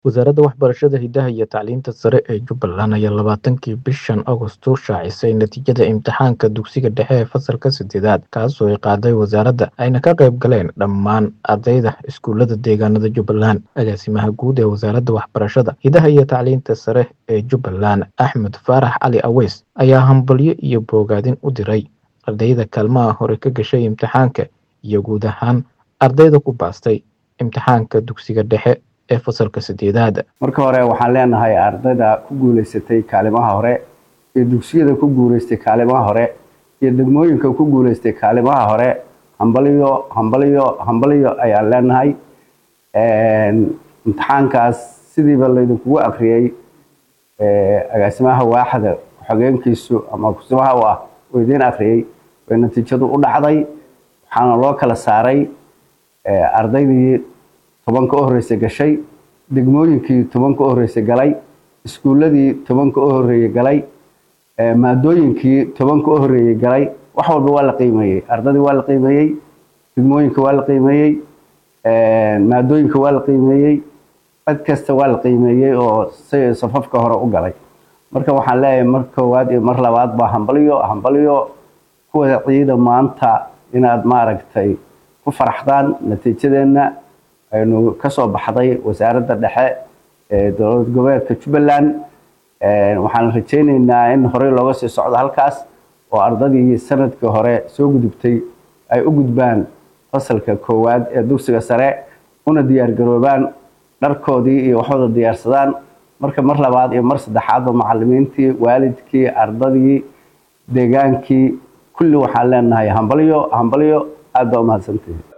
wasaaradda waxbarashada hidaha iyo tacliinta sare ee jubbaland ayaa labaatankii bishan agosto shaacisay natiijada imtixaanka dugsiga dhexe ee fasalka sideedaad kaasoo ay qaaday wasaaradda ayna ka qayb galeen dhammaan ardayda iskuullada deegaanada jubbaland agaasimaha guud ee wasaaradda waxbarashada hidaha iyo tacliinta sare ee jubbaland axmed faarax cali aweys ayaa hambalyo iyo boogaadin u diray ardayda kaalmaha hore ka gashay imtixaanka iyo guud ahaan ardayda ku baastay imtixaanka dugsiga dhexe ee fasalka sideedaad marka hore waxaan leenahay ardayda ku guuleysatay kaalimaha hore iyo dugsiyada ku guuleystay kaalimaha hore iyo degmooyinka ku guuleystay kaalimaha hore hambaliyo hambaliyo hambaliyo ayaan leenahay imtixaankaas sidiiba laydinkugu akriyey agaasimaha waaxda xogeenkiisu ama kusimaha u ah oo idiin akriyey way natiijadu u dhacday waxaana loo kala saaray ardaydii tobanka u horreysay gashay degmooyinkii tobanka u horreysay galay iskuulladii tobanka u horreeyey galay maadooyinkii tobanka u horreeyey galay wax walba waa la qiimeeyey ardadii waa la qiimeeyey degmooyinka waa la qiimeeyey maadooyinka waa la qiimeeyey cid kasta waa la qiimeeyey oo si safafka hore u galay marka waxaan leeyahay mar koowaad iyo mar labaad baa hambaliyo hambaliyo kuwa ciida maanta inaad maaragtay ku faraxdaan natiijadeenna aynu kasoo baxday wasaaradda dhexe ee dowlad goboleedka jubbaland waxaan rajayneynaa in horey looga sii socdo halkaas oo ardadii sanadkii hore soo gudubtay ay u gudbaan fasalka koowaad ee dugsiga sare una diyaargaroobaan dharkoodii iyo waxooda diyaarsadaan marka mar labaad iyo mar saddexaadba macalimiintii waalidkii ardadii deegaankii kulli waxaan leenahay hambalyo hambalyo aad baa umahadsantihi